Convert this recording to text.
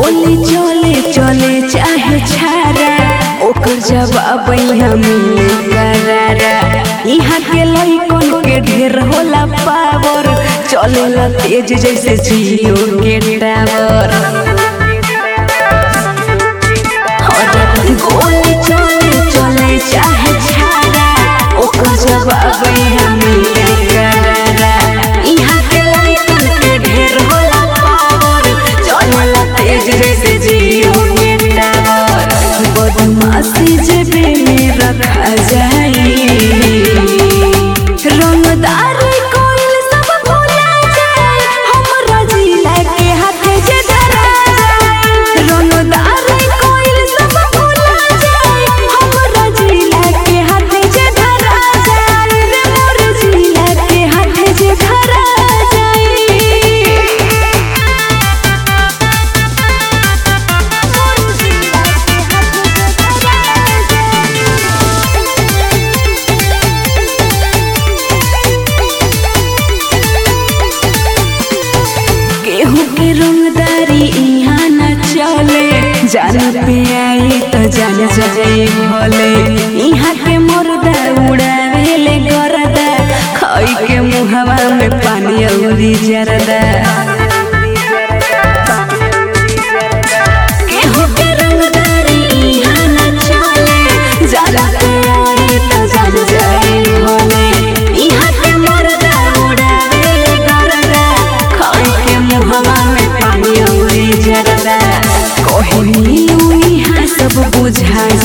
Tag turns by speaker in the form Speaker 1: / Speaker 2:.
Speaker 1: गोली चले चले चाहे छारा ओकर जवाब यहाँ मिले करारा यहाँ के लइकन के ढेर होला पावर चलेला तेज जैसे जियो के टावर गोली चले चले चाहे छारा ओकर जवाब यहाँ मिले करारा यहाँ के लइकन के ढेर होला पावर चलेला तेज जैसे जियो के टावर बदमाशी जेबे में रखा जाई रंगदार कोइल सब भुला जाए हमरा जिला के हाथे जे धरा जाए रंगदार कोइल सब भुला जाए हमरा जिला के हाथे जे धरा जाए रे मोर जिला के हाथे जे धरा केहू के रंगदारी यहाँ न चले जान पे आई तो जान जाए भले यहाँ के मुर्दा उड़ावे ले गरदा खाई के मुहवा में पानी औरी जरदा केहू के रंगदारी यहाँ न चले जान पे आई तो जान जाए भले यहाँ के मुर्दा उड़ावे ले गरदा खाई के मुहवा में पानी औरी जरदा कहनी यहाँ सब बुझा